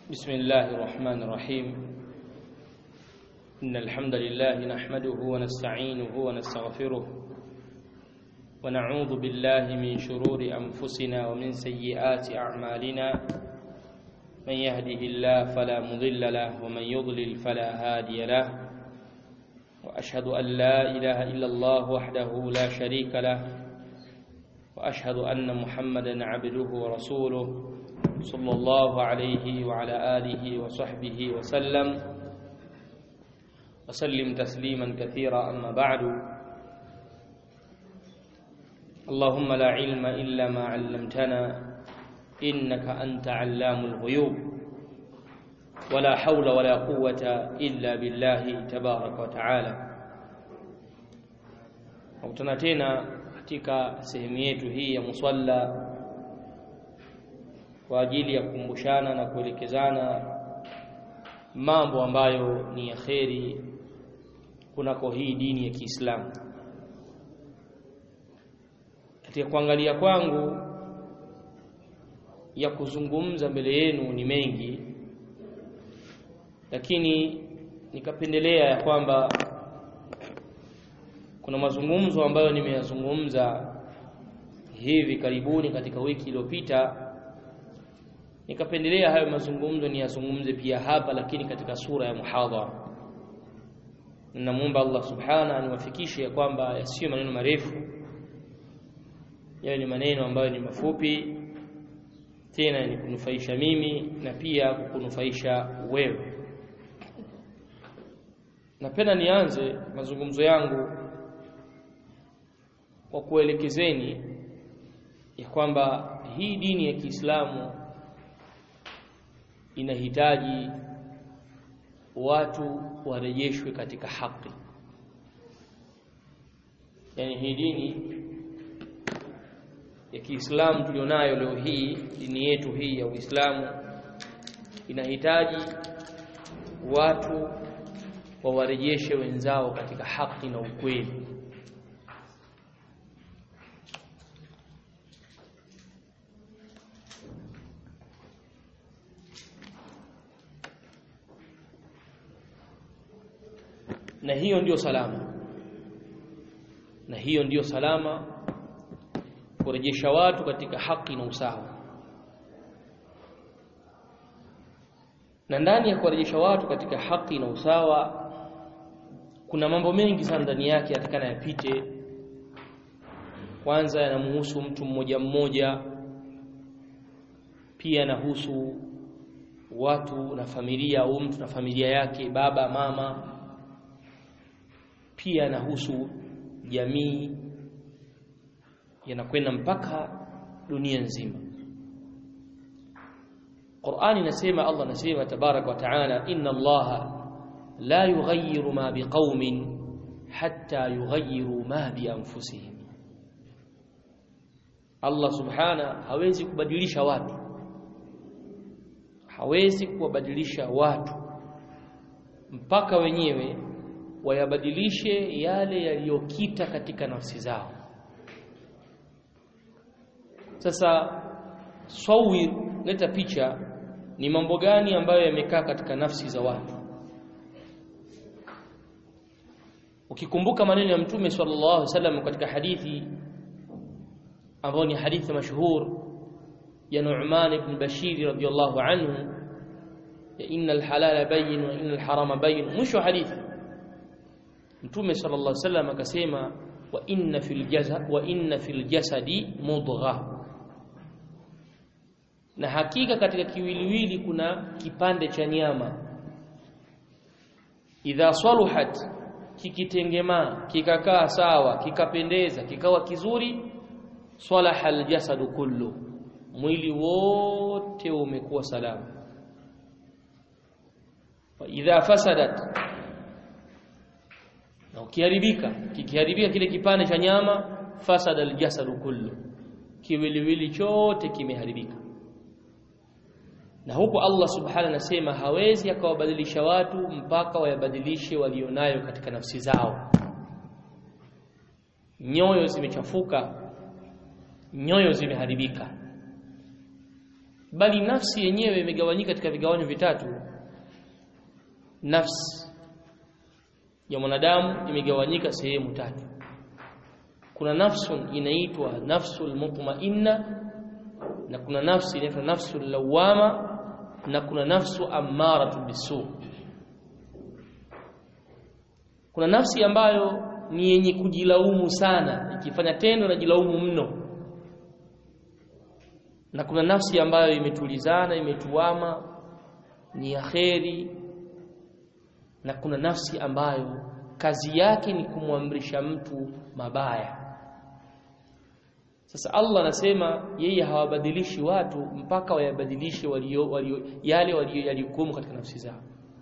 بسم الله الرحمن الرحيم إن الحمد لله نحمده ونستعينه ونستغفره ونعوذ بالله من شرور أنفسنا ومن سيئات أعمالنا من يهده الله فلا مضل له ومن يضلل فلا هادي له وأشهد أن لا إله إلا الله وحده لا شريك له وأشهد أن محمدا عبده ورسوله صلى الله عليه وعلى آله وصحبه وسلم وسلم تسليما كثيرا أما بعد اللهم لا علم إلا ما علمتنا إنك أنت علام الغيوب ولا حول ولا قوة إلا بالله تبارك وتعالى Nakutana tena katika sehemu yetu hii ya musalla kwa ajili ya kukumbushana na kuelekezana mambo ambayo ni ya kheri kunako hii dini ya Kiislamu. Katika kuangalia kwangu ya kuzungumza mbele yenu ni mengi, lakini nikapendelea ya kwamba kuna mazungumzo ambayo nimeyazungumza hivi karibuni katika wiki iliyopita nikapendelea hayo mazungumzo niyazungumze pia hapa lakini katika sura ya muhadhara namwomba Allah subhana aniwafikishe ya kwamba yasiyo maneno marefu yawe ni maneno ambayo ni mafupi tena ni kunufaisha mimi na pia kukunufaisha wewe napenda nianze mazungumzo yangu kwa kuelekezeni ya kwamba hii dini ya Kiislamu inahitaji watu warejeshwe katika haki. Yaani hii dini ya Kiislamu tulionayo leo hii, dini yetu hii ya Uislamu inahitaji watu wawarejeshe wenzao katika haki na ukweli. na hiyo ndiyo salama na hiyo ndiyo salama kurejesha watu katika haki na usawa na ndani ya kuwarejesha watu katika haki na usawa kuna mambo mengi sana ndani yake yatakana yapite kwanza yanamhusu mtu mmoja mmoja pia yanahusu watu na familia au mtu na familia yake baba mama pia yanahusu jamii yanakwenda mpaka dunia nzima Qur'ani inasema Allah anasema tabarak wa taala inna Allah la yughayyiru ma biqaumin hatta yughayyiru ma bi anfusihim Allah subhana hawezi kubadilisha watu hawezi kuwabadilisha watu mpaka wenyewe wayabadilishe yale yaliyokita katika nafsi zao sasa sawir leta picha ni mambo gani ambayo yamekaa katika nafsi za watu ukikumbuka maneno ya mtume sallallahu alaihi wasallam katika hadithi ambayo ni hadithi mashuhur ya Nu'man ibn Bashir radhiyallahu anhu ya inna al-halala bayyin wa inna al-harama bayyin mwisho hadithi Mtume sallallahu alaihi wasallam akasema wa inna fil jasad wa inna fil jasadi mudgha na hakika katika kiwiliwili kuna kipande cha nyama idha saluhat kikitengemaa kikakaa sawa kikapendeza kikawa kizuri salaha aljasadu kullu mwili wote umekuwa salama wa idha fasadat na ukiharibika kikiharibika kile kipande cha nyama fasada aljasadu kullu kiwiliwili chote kimeharibika na huko Allah subhanahu anasema hawezi akawabadilisha watu mpaka wayabadilishe walionayo katika nafsi zao nyoyo zimechafuka nyoyo zimeharibika bali nafsi yenyewe imegawanyika katika vigawanyo vitatu nafsi ya mwanadamu imegawanyika sehemu tatu kuna nafsun inaitwa nafsul mutmainna na kuna nafsi inaitwa nafsul lawama na kuna nafsu ammaratu bisu kuna nafsi ambayo ni yenye kujilaumu sana ikifanya tendo na jilaumu mno na kuna nafsi ambayo imetulizana imetuama ni ya kheri na kuna nafsi ambayo kazi yake ni kumwamrisha mtu mabaya sasa Allah anasema yeye hawabadilishi watu mpaka wayabadilishe walio, walio, yale walio yalikumu katika nafsi zao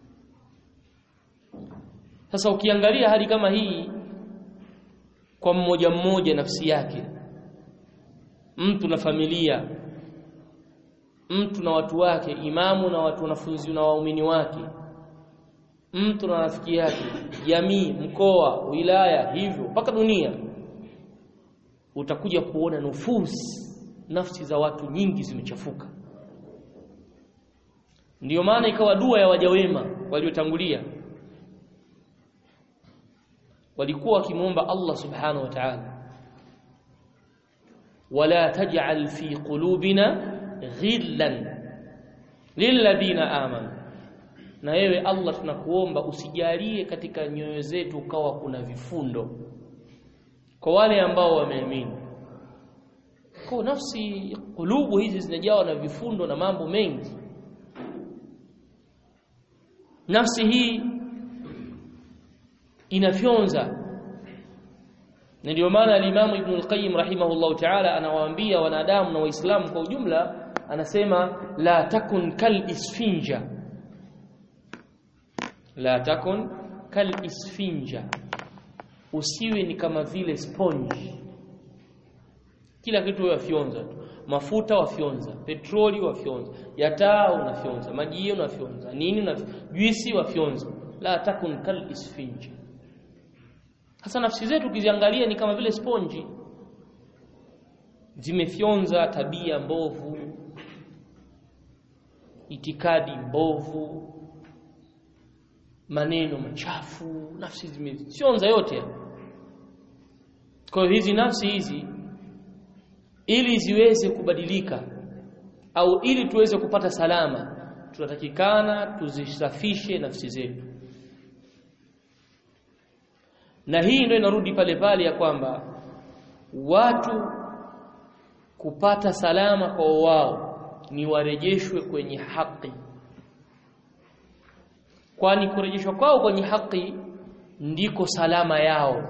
sasa ukiangalia hali kama hii kwa mmoja mmoja nafsi yake mtu na familia mtu na watu wake imamu na watu wanafunzi na waumini wake mtu na rafiki yake jamii mkoa wilaya hivyo mpaka dunia utakuja kuona nufusi nafsi za watu nyingi zimechafuka ndiyo maana ikawa dua ya waja wema waliotangulia walikuwa wakimwomba Allah subhanahu wa ta'ala wala taj'al fi qulubina ghillan lilladhina amanu na wewe Allah tunakuomba usijalie katika nyoyo zetu ukawa kuna vifundo kwa wale ambao wameamini kwa nafsi kulubu hizi zinajawa na vifundo na mambo mengi nafsi hii inafyonza na ndio maana al-Imam Ibn al-Qayyim rahimahullahu ta'ala anawaambia wanadamu na waislamu kwa ujumla anasema la takun kal isfinja la takun kal isfinja usiwe ni kama vile sponge kila kitu wafyonza tu mafuta wafyonza petroli wafyonza yataa unafyonza maji unafyonza nini unafyonza juisi wafyonza la takun kal isfinja hasa nafsi zetu ukiziangalia ni kama vile sponji zimefyonza tabia mbovu itikadi mbovu maneno machafu nafsi zimefyonza yote kwa hiyo hizi nafsi hizi ili ziweze kubadilika au ili tuweze kupata salama tunatakikana tuzisafishe nafsi zetu na hii ndio inarudi pale pale ya kwamba watu kupata salama kwa wao ni warejeshwe kwenye haki kwani kurejeshwa kwao kwenye haki ndiko salama yao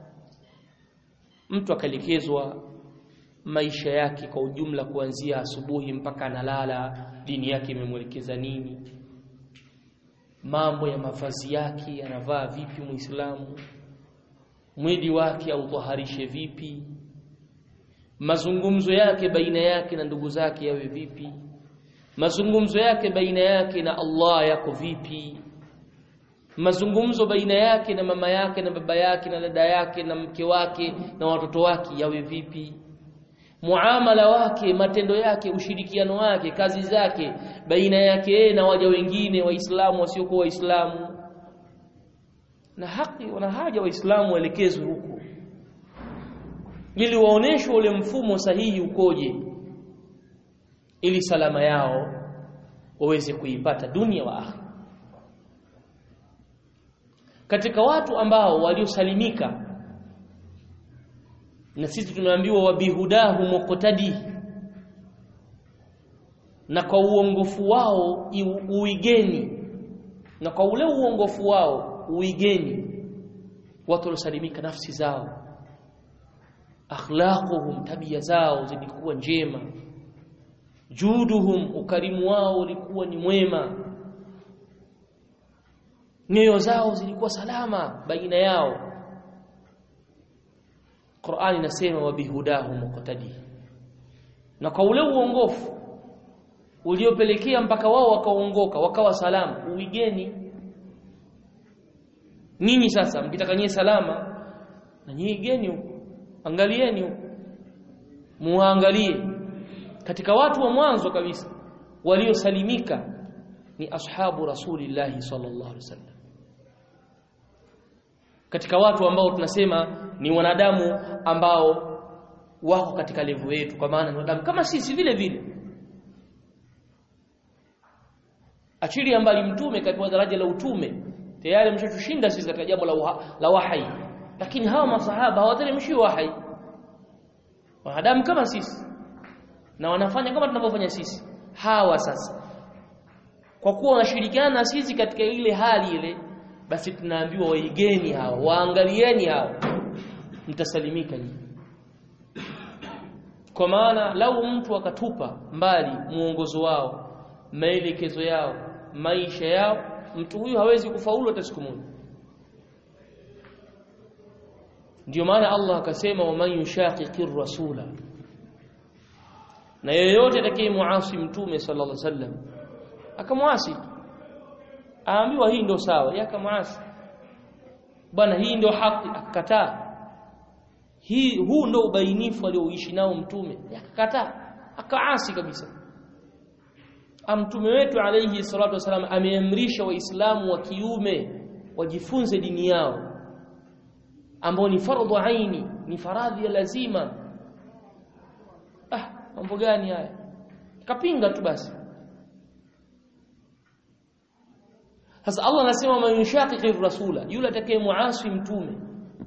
mtu akaelekezwa maisha yake kwa ujumla kuanzia asubuhi mpaka analala dini yake imemwelekeza nini mambo ya mavazi yake anavaa vipi muislamu mwili wake autaharishe vipi mazungumzo yake baina yake na ndugu zake yawe vipi mazungumzo yake baina yake na Allah yako vipi mazungumzo baina yake na mama yake na baba yake na dada yake na mke wake na watoto wake yawe vipi muamala wake matendo yake ushirikiano wake kazi zake baina yake na waja wengine waislamu wasiokuwa waislamu na haki wana haja waislamu waelekezwe huko ili waoneshwe ule mfumo sahihi ukoje ili salama yao waweze kuipata dunia wa akhira katika watu ambao waliosalimika na sisi tumeambiwa wabihudahu muqtadi na kwa uongofu wao uigeni na kwa ule uongofu wao uigeni watu waliosalimika nafsi zao akhlaquhum tabia zao zilikuwa njema juduhum ukarimu wao ulikuwa ni mwema nyoyo zao zilikuwa salama baina yao Qur'ani inasema wabihudahu muqtadi na kwa ule uongofu uliopelekea mpaka wao wakaongoka wakawa salama uigeni nyinyi sasa mkitaka nyie salama na nyinyi geni huko angalieni huko muangalie katika watu wa mwanzo kabisa waliosalimika ni ashabu rasulillahi sallallahu alaihi wasallam katika watu ambao tunasema ni wanadamu ambao wako katika levu yetu kwa maana ni wanadamu kama sisi vile vile achilia mbali mtume katika daraja la utume tayari mshatushinda sisi katika jambo la, uha, la wahai lakini hawa masahaba hawateremshi wahai wanadamu kama sisi na wanafanya kama tunavyofanya sisi hawa sasa kwa kuwa wanashirikiana na sisi katika ile hali ile basi tunaambiwa waigeni hawa waangalieni hawa mtasalimika nyinyi kwa maana lau mtu akatupa mbali muongozo wao maelekezo yao maisha yao mtu huyu hawezi kufaulu hata siku moja ndio maana Allah akasema waman yushaqiqir rasula na yeyote atakayemuasi mtume sallallahu alaihi wasallam akamwasi aambiwa hii ndio sawa yeye akamwasi bwana hii ndio haki akakataa hii huu ndio ubainifu alioishi nao mtume akakataa akaasi kabisa mtume wetu alayhi salatu wasalam ameamrisha waislamu wa kiume wajifunze dini yao ambao ni fardhu aini ni faradhi ya lazima ah mambo gani haya kapinga tu basi sasa Allah anasema man yushaqiqi rasula yule atakayemuasi mtume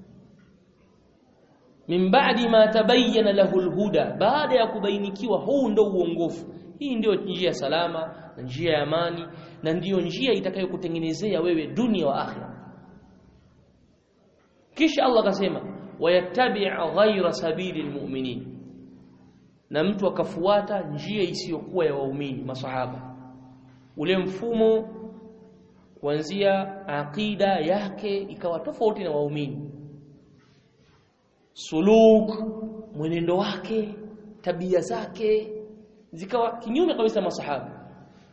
min ba'di ma tabayyana lahu alhuda baada ya kubainikiwa huu ndo uongofu hii ndio njia salama na njia ya amani na ndiyo njia itakayokutengenezea wewe dunia wa akhira kisha Allah akasema wayattabi' ghayra sabili almu'minin na mtu akafuata njia isiyokuwa ya waumini masahaba ule mfumo kuanzia aqida yake ikawa tofauti na waumini suluk mwenendo wake tabia zake zikawa kinyume kabisa masahaba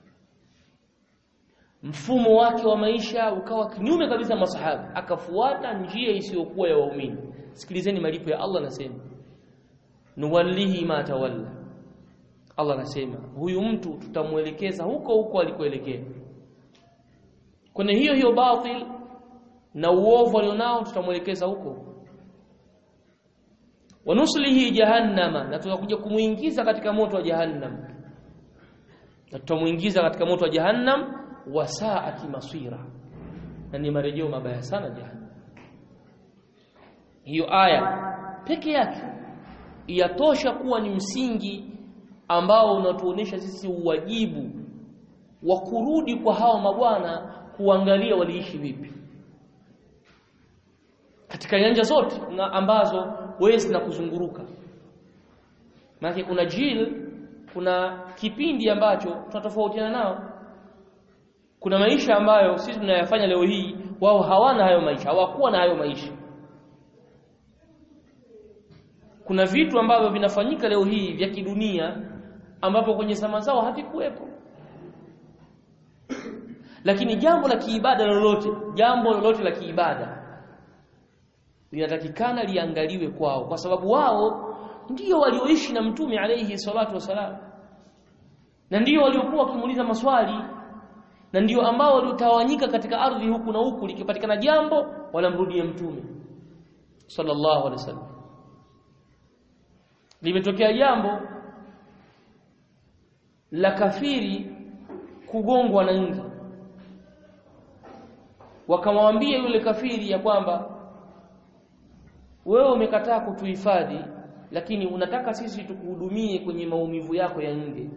mfumo wake wa maisha ukawa kinyume kabisa masahaba akafuata njia isiyokuwa ya waumini sikilizeni malipo ya Allah anasema nuwallihi ma tawalla Allah anasema huyu mtu tutamuelekeza huko huko alikoelekea kwenye hiyo hiyo batil na uovu alionao tutamuelekeza huko wanuslihi jahannama na tutakuja kumuingiza katika moto wa jahannam na tutamuingiza katika moto wa jahannam wasaati masira na ni marejeo mabaya sana jahannam hiyo aya peke yake yatosha kuwa ni msingi ambao unatuonesha sisi uwajibu wa kurudi kwa hawa mabwana kuangalia waliishi vipi katika nyanja zote na ambazo wewe zinakuzunguruka maana kuna jil kuna kipindi ambacho tunatofautiana nao kuna maisha ambayo sisi tunayafanya leo hii wao hawana hayo maisha hawakuwa na hayo maisha kuna vitu ambavyo vinafanyika leo hii vya kidunia ambapo kwenye zama zao havikuwepo lakini jambo la kiibada lolote jambo lolote la kiibada linatakikana liangaliwe kwao kwa sababu wao ndio walioishi na mtume alayhi salatu wasalam na ndio waliokuwa wakimuuliza maswali na ndio ambao waliotawanyika katika ardhi huku na huku likipatikana jambo wanamrudia mtume sallallahu alaihi wasallam limetokea jambo la kafiri kugongwa na nge wakamwambia yule kafiri ya kwamba wewe umekataa kutuhifadhi lakini unataka sisi tukuhudumie kwenye maumivu yako ya nge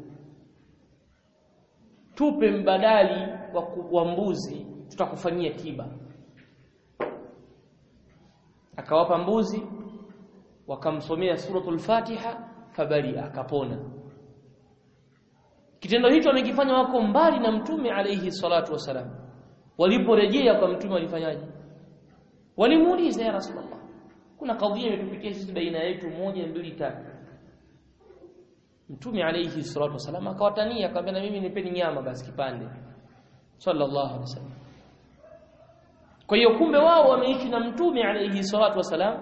tupe mbadali wa, wa mbuzi tutakufanyia tiba akawapa mbuzi wakamsomea suratul Fatiha fabari akapona kitendo hicho amekifanya wako mbali na mtume alayhi salatu wasalam waliporejea kwa mtume walifanyaje walimuuliza ya rasulullah kuna kadhia imetupitia sisi baina yetu moja mbili tatu mtume alayhi salatu wasalam akawatania akamwambia na mimi nipeni nyama basi kipande sallallahu alaihi wasallam kwa hiyo kumbe wao wameishi na mtume alayhi salatu wasalam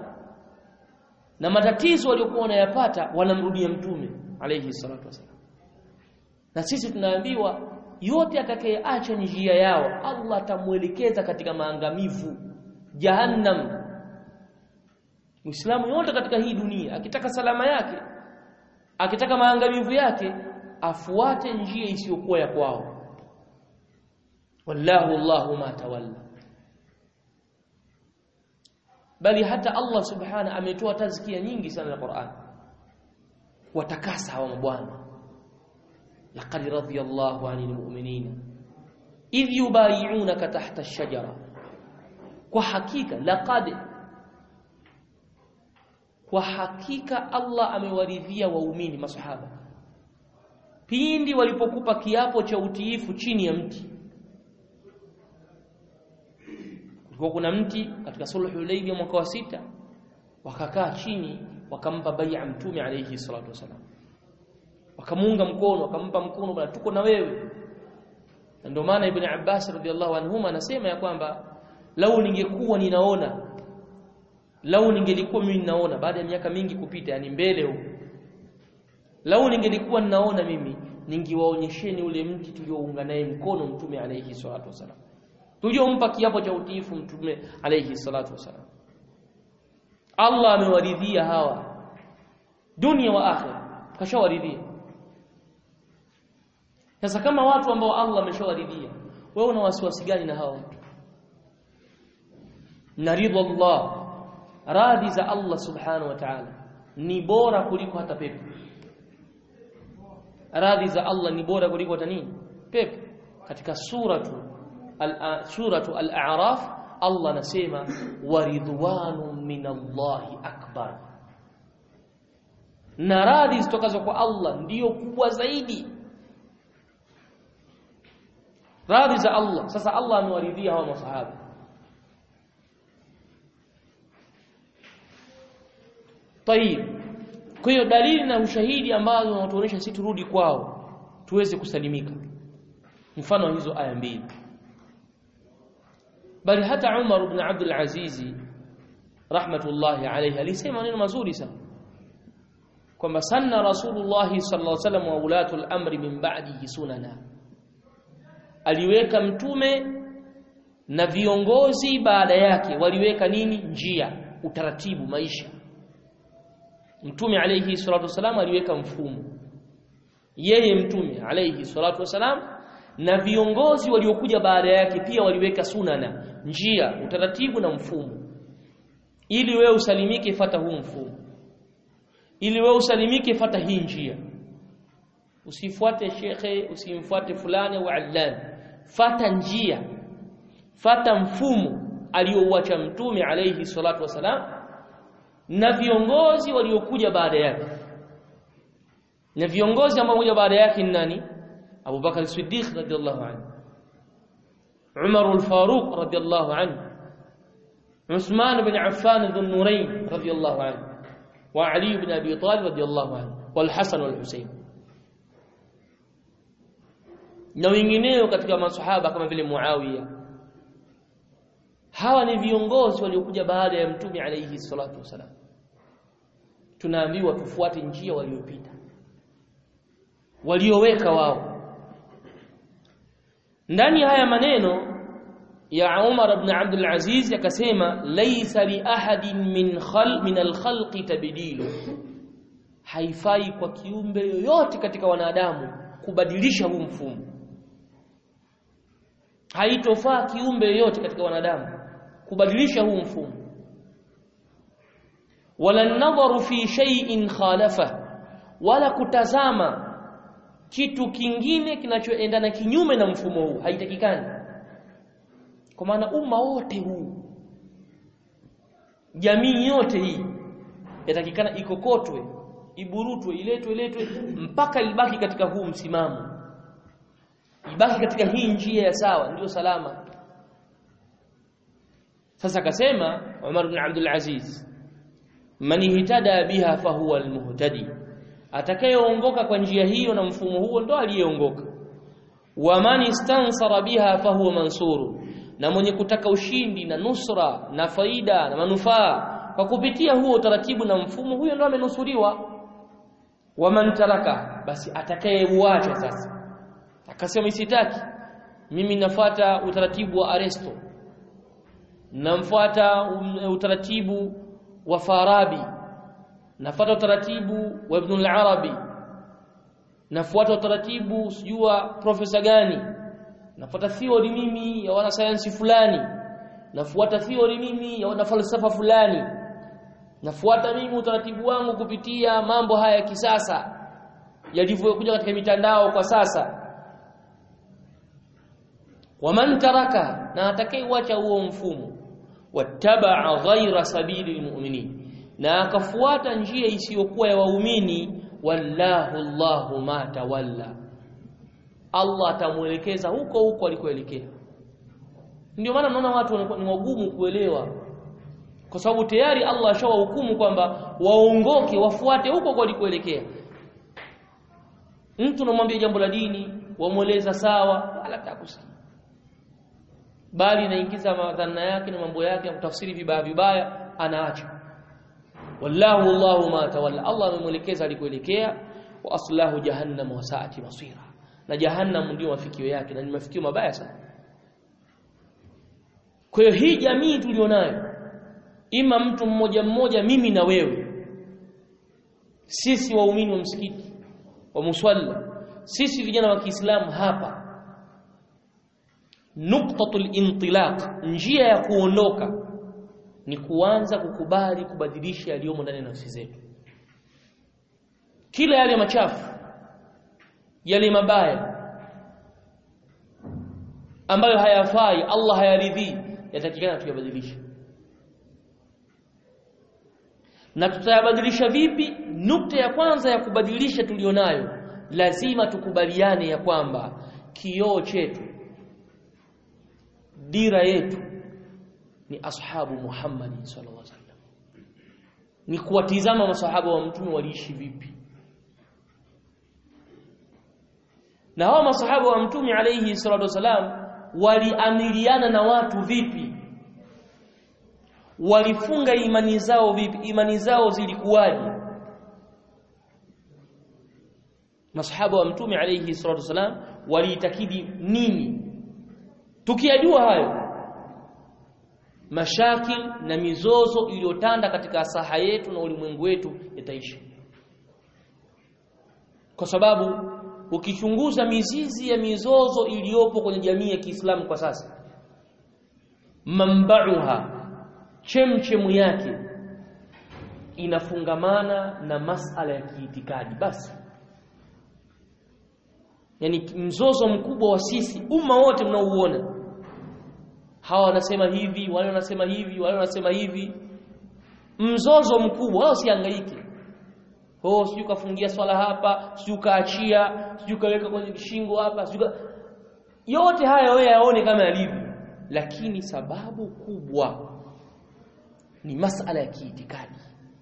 na matatizo waliokuwa wanayapata wanamrudia mtume alayhi salatu wasalam na sisi tunaambiwa yote atakayeacha njia yao Allah atamuelekeza katika maangamivu jahannam Muislamu yote katika hii dunia akitaka salama yake akitaka maangamivu yake afuate njia isiyokuwa ya kwao wallahu Allahu ma tawalla bali hata Allah subhana ametoa tazkia nyingi sana na Qur'an watakasa hawa mabwana laqad radiyallahu 'anil mu'minina idh yubayi'unaka tahta ash-shajara kwa hakika laqad kwa hakika Allah amewaridhia waumini masahaba pindi walipokupa kiapo cha utiifu chini ya mti kulikuwa kuna mti katika sulhu Hudaybiyah mwaka wa sita wakakaa chini wakampa bai'a mtume alayhi salatu wasalam wakamuunga mkono wakampa mkono bwana tuko na wewe ndio maana ibn Abbas radhiallahu anhuma anasema ya kwamba lau ningekuwa ninaona lau ningelikuwa mimi ninaona baada ya miaka mingi kupita yani mbele huko lau ningelikuwa ninaona mimi ningewaonyesheni ule mti tuliounga naye mkono mtume alayhi salatu wasalam tuliompa kiapo cha utiifu mtume alayhi salatu wasalam Allah amewaridhia hawa dunia wa akhira kashawaridhia sasa kama watu ambao Allah ameshawaridhia wewe una wasiwasi gani na hawa watu naridha Allah radhi za Allah subhanahu wa ta'ala ni bora kuliko hata pepo radhi za Allah ni bora kuliko hata nini pepo katika suratu al suratu al-a'raf Allah anasema waridwanu minallahi akbar na radhi zitokazo kwa Allah ndiyo kubwa zaidi radhi za Allah sasa Allah amewaridhia hawa masahaba Tayib. Kwa hiyo dalili na ushahidi ambazo wanatuonyesha sisi turudi kwao tuweze kusalimika. Mfano hizo aya mbili. Bali hata Umar ibn Abdul Aziz rahmatullahi alayhi alisema neno mazuri sana. Kwamba sanna Rasulullah sallallahu alaihi wasallam wa ulatul amri min ba'dihi sunana. Aliweka mtume na viongozi baada yake waliweka nini? Njia, utaratibu, maisha. Mtume alayhi salatu wasalam aliweka mfumo. Yeye mtume alayhi salatu wasalam na viongozi waliokuja baada yake pia waliweka sunana, njia, utaratibu na mfumo. Ili wewe usalimike fata huu mfumo. Ili wewe usalimike fata hii njia. Usifuate shekhe, usimfuate fulani au allan. Fata njia. Fata mfumo aliouacha mtume alayhi salatu wasalam na viongozi waliokuja baada yake na viongozi ambao kuja baada yake ni nani Abu Bakar Siddiq radhiallahu anhu Umar al-Faruq radhiallahu anhu Uthman bin Affan dhun Nurayn radhiallahu anhu wa Ali bin Abi Talib radhiallahu anhu wal Hasan wal Husayn na wengineo katika masahaba kama vile Muawiya hawa ni viongozi waliokuja baada ya mtume alayhi salatu wasalam tunaambiwa tufuate njia waliopita walioweka wao ndani ya haya maneno ya Umar ibn Abdul Aziz akasema laysa li ahadin min khal min al-khalqi tabdilu haifai kwa kiumbe yoyote katika wanadamu kubadilisha huu mfumo haitofaa kiumbe yoyote katika wanadamu kubadilisha huu mfumo wala nadharu fi shay'in khalafa wala kutazama kitu kingine kinachoendana kinyume na mfumo huu haitakikani kwa maana umma wote huu jamii yote hii yatakikana ikokotwe iburutwe iletwe iletwe mpaka ibaki katika huu msimamo ibaki katika hii njia ya sawa ndio salama sasa akasema Umar ibn Abdul Aziz man ihtada biha fahuwa almuhtadi atakayeongoka kwa njia hiyo na mfumo huo ndo aliyeongoka wa man istansara biha fahuwa mansuru na mwenye kutaka ushindi na nusra na faida na manufaa kwa kupitia huo utaratibu na mfumo huyo ndo amenusuriwa wa man taraka basi atakayeuacha sasa akasema sitaki mimi nafuata utaratibu wa Aristo namfuata um, utaratibu wa Farabi nafuata utaratibu wa Ibn al-Arabi nafuata utaratibu sijua profesa gani nafuata theory mimi ya wanasayansi fulani nafuata theory mimi ya wanafalsafa fulani nafuata mimi utaratibu wangu kupitia mambo haya ya kisasa yalivyokuja katika mitandao kwa sasa waman taraka na atakayeuacha huo mfumo wattabaa ghaira sabili almu'minin na akafuata njia isiyokuwa ya waumini wallahu Allahu ma tawalla Allah atamuelekeza huko huko alikoelekea ndio maana mnaona watu ni wagumu kuelewa kwa sababu tayari Allah ashawahukumu kwamba waongoke wafuate huko kwa alikoelekea mtu unamwambia jambo la dini wamweleza sawa wala takusikia bali inaingiza madhana yake na mambo yake na kutafsiri vibaya vibaya anaacha wallahu Allahu ma tawalla Allah amemwelekeza alikoelekea wa aslahu jahannam wa saati masira na jahannam ndio mafikio yake na ni mafikio mabaya sana kwa hiyo hii jamii tulionayo ima mtu mmoja mmoja mimi na wewe sisi waumini wa msikiti wa muswalla sisi vijana wa Kiislamu hapa nuktatul intilaq njia ya kuondoka ni kuanza kukubali kubadilisha yaliyomo ndani ya nafsi zetu kila yale machafu yale mabaya ambayo hayafai Allah hayaridhii yatakikana tuyabadilishe na tutayabadilisha vipi nukta ya kwanza ya kubadilisha tulionayo lazima tukubaliane ya kwamba kioo chetu dira yetu ni ashabu Muhammad sallallahu alaihi wasallam ni kuwatizama masahaba wa mtume waliishi vipi na hao masahaba wa mtume alayhi salatu wasalam waliamiliana na watu vipi walifunga imani zao vipi imani zao zilikuwaje masahaba wa mtume alayhi salatu wasalam waliitakidi nini tukiyajua hayo mashakil na mizozo iliyotanda katika saha yetu na ulimwengu wetu yataisha kwa sababu ukichunguza mizizi ya mizozo iliyopo kwenye jamii ya Kiislamu kwa sasa mambauha chemchemu yake inafungamana na masala ya kiitikadi basi yani mzozo mkubwa wa sisi umma wote mnaouona hawa wanasema hivi wale wanasema hivi wale wanasema hivi mzozo mkubwa wao siangaike oh sijui kafungia swala hapa sijui kaachia sijui kaweka kwenye kishingo hapa sijui yote haya wewe yaone kama yalivyo lakini sababu kubwa ni masala ya kiitikadi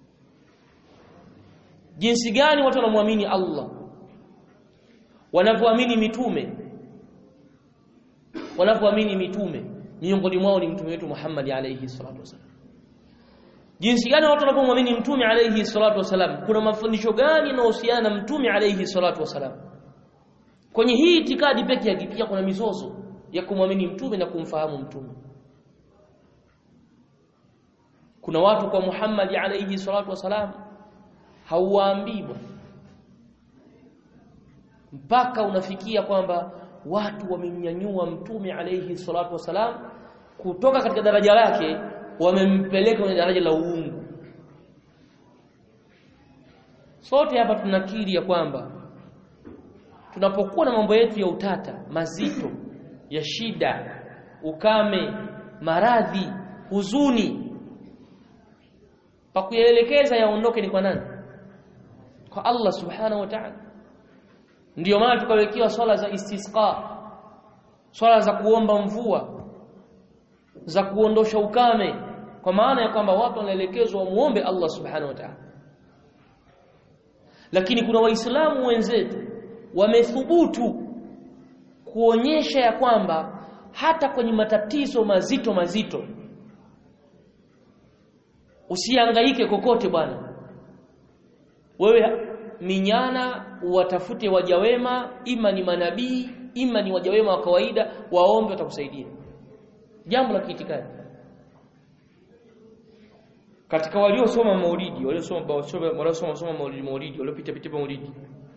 jinsi gani watu wanamwamini Allah wanavyoamini mitume wanavyoamini mitume miongoni mwao ni mtume wetu Muhammad alayhi salatu wasallam jinsi gani watu wanapomwamini mtume alayhi salatu wasallam kuna mafundisho gani yanayohusiana na mtume alayhi salatu wasallam kwenye hii itikadi pekee yake pia kuna mizozo ya kumwamini mtume na kumfahamu mtume kuna watu kwa Muhammad alayhi salatu wasalam hauwaambii bwana mpaka unafikia kwamba watu wamemnyanyua mtume alayhi salatu wasalam kutoka katika daraja lake wamempeleka kwenye daraja la uungu sote hapa tunakiri ya kwamba tunapokuwa na mambo yetu ya utata mazito ya shida ukame maradhi huzuni pa kuyaelekeza yaondoke ni kwa nani kwa Allah subhanahu wa ta'ala ndiyo maana tukawekewa swala za istisqa swala za kuomba mvua za kuondosha ukame kwa maana ya kwamba watu wanaelekezwa wamuombe Allah subhanahu wa ta'ala lakini kuna waislamu wenzetu wamethubutu kuonyesha ya kwamba hata kwenye matatizo mazito mazito usihangaike kokote bwana wewe minyana watafute waja wema ima ni manabii ima ni waja wema wa kawaida waombe watakusaidia jambo la kiitikadi katika waliosoma maulidi waliosoma waliosoma soma maulidi maulidi waliopita pita maulidi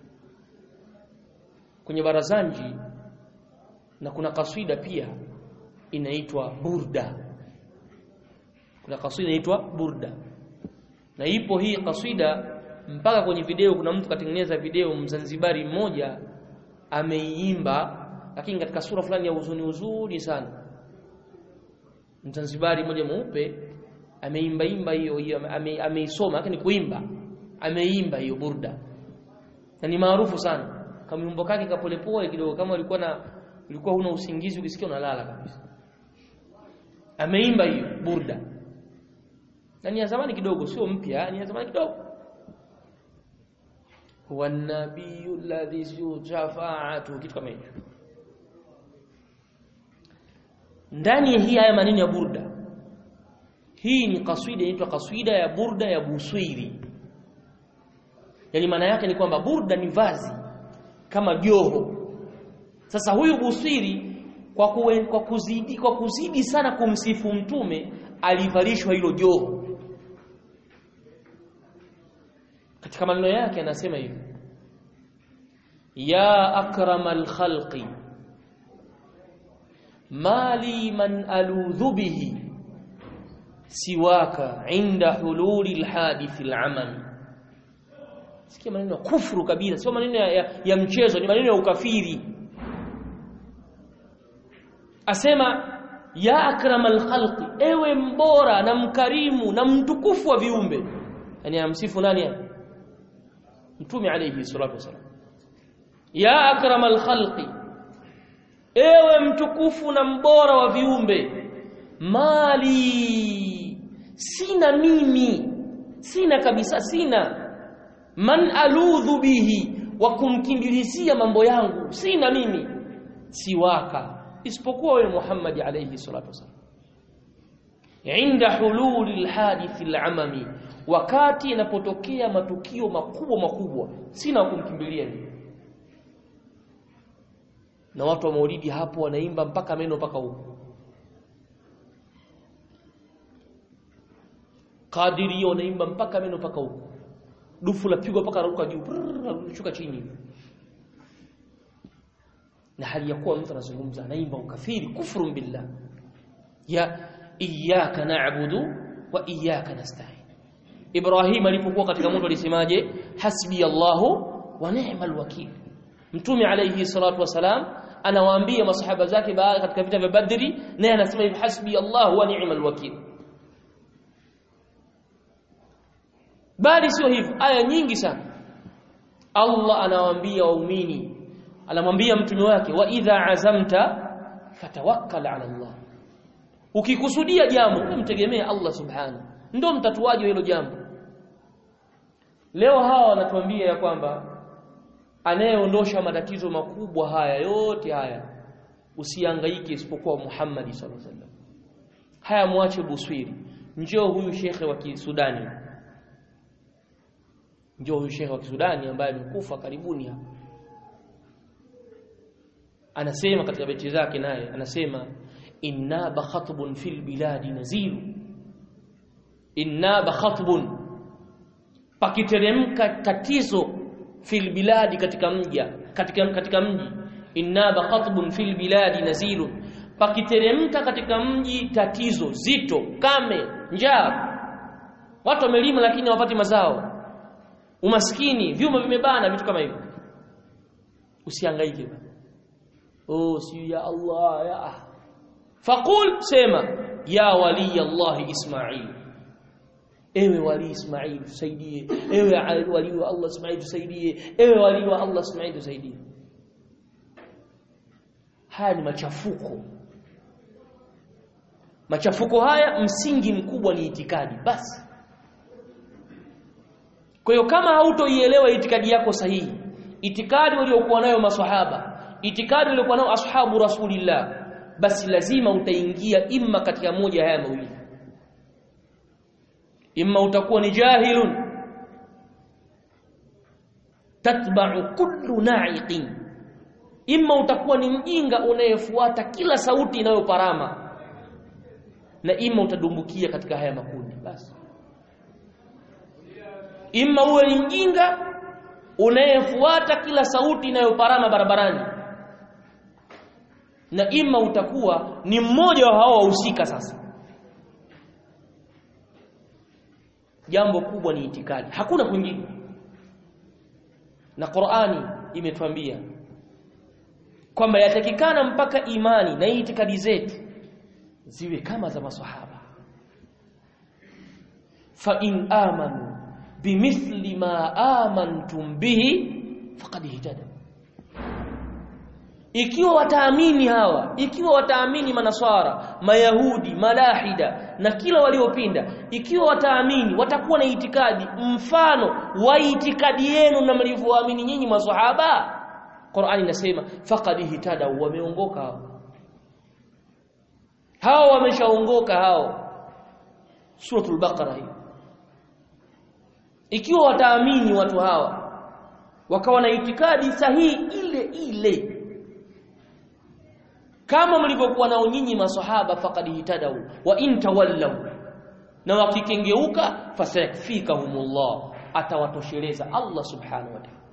kwenye barazanji na kuna kaswida pia inaitwa burda kuna kaswida inaitwa burda na ipo hii kaswida mpaka kwenye video kuna mtu katengeneza video mzanzibari mmoja ameiimba lakini katika sura fulani ya huzuni huzuni sana mzanzibari mmoja mweupe ameimba imba hiyo hiyo ameisoma ame lakini kuimba ameimba hiyo burda na ni maarufu sana kama wimbo kake kapolepole kidogo kama ulikuwa na ulikuwa huna usingizi ukisikia unalala kabisa ameimba hiyo burda na ni ya zamani kidogo sio mpya ni ya zamani kidogo huwa nabiyyu alladhi shafaatu kitu kama hicho ndani ya hii haya maneno ya burda hii ni kaswida inaitwa kaswida ya burda ya buswiri yani maana yake ni kwamba burda ni vazi kama joho sasa huyu buswiri kwa, kuwe, kwa kuzidi kwa kuzidi sana kumsifu mtume alivalishwa hilo joho katika maneno yake anasema hivi ya akramal khalqi mali man aludhu bihi siwaka inda hululi alhadith alamami sikia maneno ya kufuru kabisa sio maneno ya, ya, ya mchezo ni maneno ya ukafiri asema ya akramal khalqi ewe mbora na mkarimu na mtukufu wa viumbe yani amsifu nani hapa mtume alayhi salatu wasalam ya akramal khalqi ewe mtukufu na mbora wa viumbe mali sina mimi sina kabisa sina man aludhu bihi wa kumkimbilizia mambo yangu sina mimi siwaka isipokuwa wewe Muhammad alayhi salatu wasalam inda hululi alhadith alamami wakati yanapotokea matukio makubwa makubwa sina kumkimbilia mimi na watu wa maulidi hapo wanaimba mpaka meno mpaka huko kadiri wanaimba mpaka meno mpaka huko dufu lapigwa mpaka ruka juu shuka chini na hali ya kuwa mtu anazungumza anaimba ukafiri kufuru billah ya iyyaka na'budu wa iyyaka nasta'in Ibrahim alipokuwa katika moto alisemaje hasbi Allahu wa ni'mal wakil Mtume alayhi salatu wasalam anawaambia masahaba zake baada katika vita vya Badri naye anasema hivi hasbi Allahu wa ni'mal wakil bali sio hivyo aya nyingi sana Allah anawaambia waumini anamwambia mtume wake wa idha azamta fatawakkal ala Allah ukikusudia jambo mtegemee Allah subhanahu ndio mtatuaji wa hilo jambo leo hawa wanatuambia ya kwamba anayeondosha matatizo makubwa haya yote haya usihangaike isipokuwa Muhammad sallallahu alaihi wasallam haya muache buswiri njoo huyu shekhe wa Kisudani njoo huyu shekhe wa Kisudani ambaye amekufa karibuni hapa anasema katika beti zake naye anasema inna bakhatbun fil biladi nazilu inna bakhatbun pakiteremka tatizo fil biladi katika mja katika katika mji inna bakhatbun fil biladi nazilu pakiteremka katika mji tatizo zito kame njaa watu wamelima lakini hawapati mazao umaskini vyuma vimebana vitu kama hivyo usihangaike oh si ya Allah ya faqul sema ya wali Allah Ismail ewe wali Ismail tusaidie ewe wali wa Allah Ismail tusaidie ewe wali wa Allah Ismail tusaidie haya ni machafuko machafuko haya msingi mkubwa ni itikadi basi kwa hiyo kama hautoielewa itikadi yako sahihi itikadi waliokuwa nayo maswahaba itikadi waliokuwa nayo ashabu rasulillah basi lazima utaingia imma katika moja haya mawili imma utakuwa ni jahilun tatba'u kullu na'iqin imma utakuwa ni mjinga unayefuata kila sauti inayoparama na imma utadumbukia katika haya makundi basi imma uwe ni mjinga unayefuata kila sauti inayoparama barabarani na imma utakuwa ni mmoja wa hao wahusika sasa jambo kubwa ni itikadi hakuna kwingine na Qur'ani imetuambia kwamba yatakikana mpaka imani na itikadi zetu ziwe kama za maswahaba fa in amanu bimithli ma amantum bihi faqad ihtada ikiwa wataamini hawa ikiwa wataamini manaswara mayahudi malahida na kila waliopinda ikiwa wataamini watakuwa na itikadi mfano wa itikadi yenu na mlivyoamini nyinyi maswahaba Qur'ani inasema faqad ihtada wameongoka hao hao wameshaongoka hao suratul baqara hii ikiwa wataamini watu hawa wakawa na itikadi sahihi ile ile kama mlivyokuwa nao nyinyi maswahaba faqad hitadau wa in tawallaw na wakikengeuka fasayakfikahumullah atawatosheleza Allah subhanahu wa ta'ala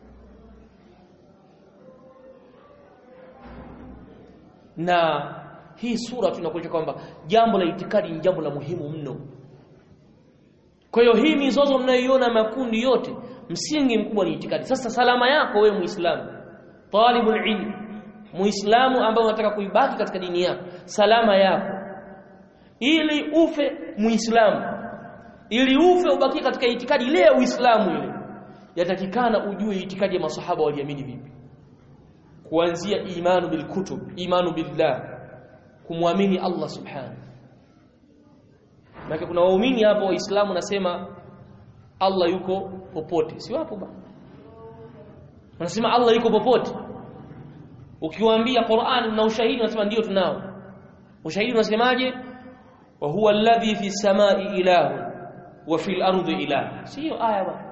na hii sura tunakuja kwamba jambo la itikadi ni jambo la muhimu mno kwa hiyo hii mizozo mnayoiona makundi yote msingi mkubwa ni itikadi sasa salama yako wewe muislamu talibul ilm muislamu ambaye unataka kuibaki katika dini yako salama yako ili ufe muislamu ili ufe ubaki katika itikadi ile ya uislamu ile yatakikana ujue itikadi ya masahaba waliamini vipi kuanzia imanu bil kutub imanu billah kumwamini Allah subhanahu na kuna waumini hapo waislamu nasema Allah yuko popote si wapo bana wanasema Allah yuko popote ukiwaambia Qur'an na ushahidi unasema ndio tunao ushahidi unasemaje wa huwa alladhi fi samai ilahu wa fil ardi ilahu sio aya bwana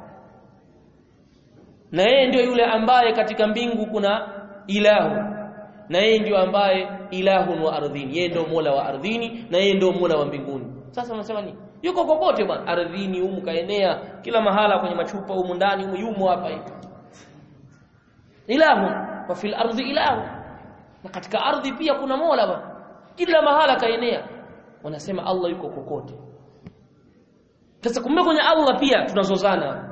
na yeye ndio yule ambaye katika mbingu kuna ilahu na yeye ndio ambaye ilahun wa ardhini yeye ndio mola wa ardhini na yeye ndio mola wa mbinguni sasa unasema nini yuko kokote bwana ardhini humu kaenea kila mahala kwenye machupa humu ndani humu yumo hapa hivi ilahu wa fil ardi ilahu na katika ardhi pia kuna mola bwana kila mahala kaenea wanasema Allah yuko kokote sasa kumbe kwenye Allah pia tunazozana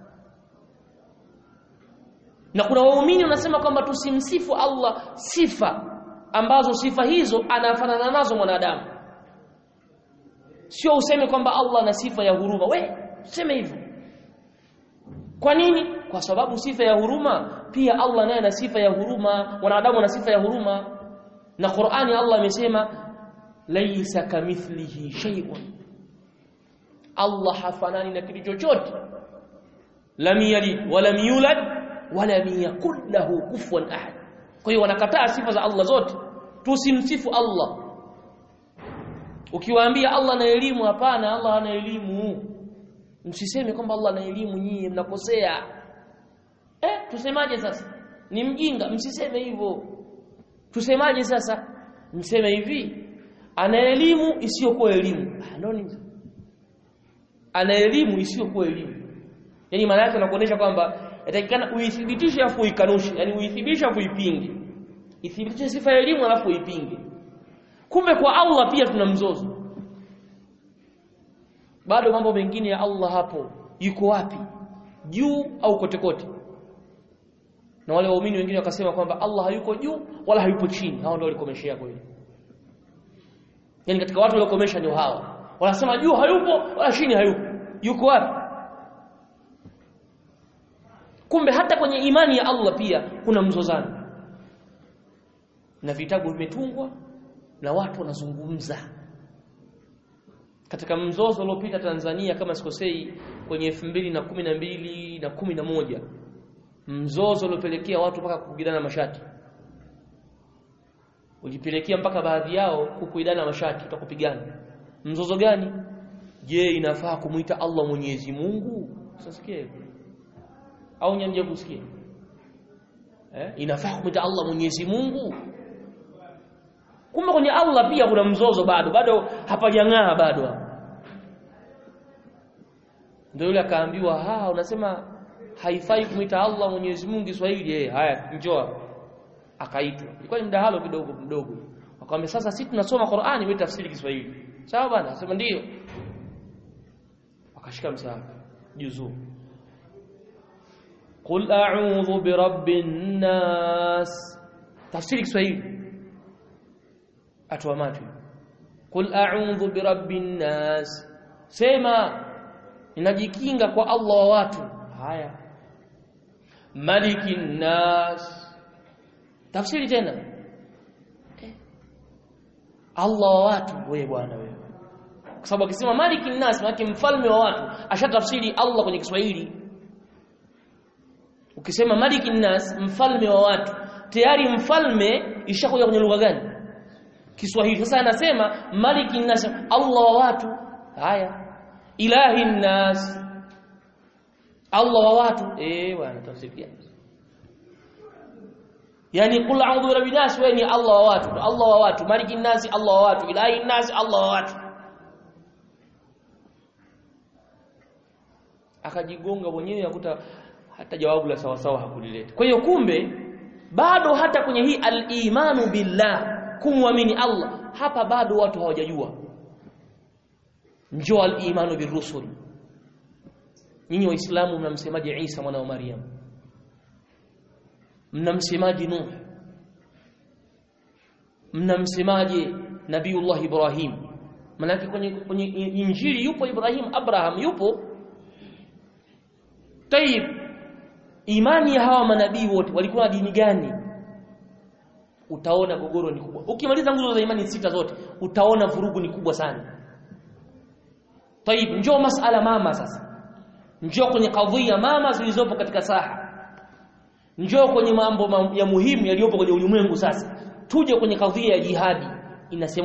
na kuna waumini wanasema kwamba tusimsifu Allah sifa ambazo sifa hizo anafanana nazo mwanadamu sio useme kwamba Allah ana sifa ya huruma we useme hivyo kwa nini kwa sababu sifa ya huruma pia Allah naye ana sifa ya huruma wanadamu ana sifa ya huruma na Qur'ani Allah amesema laysa kamithlihi shay'un Allah hafanani na kitu chochote lam yalid wa lam yulad wa lam yakul lahu kufuwan ahad kwa hiyo wanakataa sifa za Allah zote tusimsifu Allah ukiwaambia Allah ana elimu hapana Allah hana elimu msiseme kwamba Allah ana elimu nyinyi mnakosea eh tusemaje sasa ni mjinga msiseme hivyo tusemaje sasa mseme hivi ana elimu isiyokuwa elimu ndio nini ana elimu isiyokuwa elimu yani maana yake inakuonyesha kwamba yatakikana uithibitishe afu uikanushe yani uithibitishe afu uipinge ithibitishe sifa ya elimu alafu uipinge kumbe kwa Allah pia tuna mzozo bado mambo mengine ya Allah hapo yuko wapi juu au kote kote na wale waumini wengine wakasema kwamba Allah hayuko juu wala hayupo chini hao ndio walikomeshea kweli yani katika watu waliokomesha ndio hao wanasema juu hayupo wala chini hayupo yuko wapi kumbe hata kwenye imani ya Allah pia kuna mzozano na vitabu vimetungwa na watu wanazungumza katika mzozo uliopita Tanzania kama sikosei kwenye 2012 na 11 mzozo uliopelekea watu mpaka kupigana mashati ulipelekea mpaka baadhi yao kukuidana mashati utakupigana mzozo gani je inafaa kumuita Allah Mwenyezi Mungu sasikie au nyanje kusikia eh, inafaa kumwita Allah Mwenyezi Mungu kumbe kwenye Allah pia kuna mzozo bado bado hapajang'aa bado ndio yule akaambiwa ha unasema haifai kumwita Allah Mwenyezi Mungu Kiswahili eh haya njoo akaitwa ilikuwa ni mdahalo kidogo mdogo akamwambia sasa sisi tunasoma Qur'ani wewe tafsiri Kiswahili sawa bana asema ndio akashika msahafu juzuu Qul a'udhu birabbin nas tafsiri Kiswahili atoa macho Qul a'udhu birabbin nas sema ninajikinga kwa Allah wa watu haya malikin nas tafsiri tena Allah wa watu wewe bwana wewe kwa sababu akisema malikin nas maana mfalme wa watu ashatafsiri Allah kwenye Kiswahili ukisema malikin nas mfalme wa watu tayari mfalme ishakuja kwenye lugha gani Kiswahili sasa anasema malikin nas Allah wa watu haya ilahi nas Allah wa watu eh bwana tafsiri yani qul a'udhu birabbin nas wewe ni Allah wa watu Allah wa watu malikin nas Allah wa watu ilahi nas Allah wa watu akajigonga mwenyewe akuta hata jawabu la sawa sawa hakulileta kwa hiyo kumbe bado hata kwenye hii al-imanu billah kumwamini Allah hapa bado watu hawajajua njoo al-imanu birusul nyinyi waislamu mnamsemaje Isa mwana wa Maryam mnamsemaje Nuh mnamsemaje Nabiullah Ibrahim manake kwenye kwenye injili yupo Ibrahim Abraham yupo Tayib imani ya hawa manabii wote walikuwa na dini gani utaona gogoro ni kubwa ukimaliza nguzo za imani sita zote utaona vurugu ni kubwa sana Tayib njoo masala mama sasa njoo kwenye kadhia mama zilizopo katika saha njoo kwenye mambo ya muhimu yaliyopo kwenye ulimwengu sasa tuje kwenye kadhia ya jihadi inasema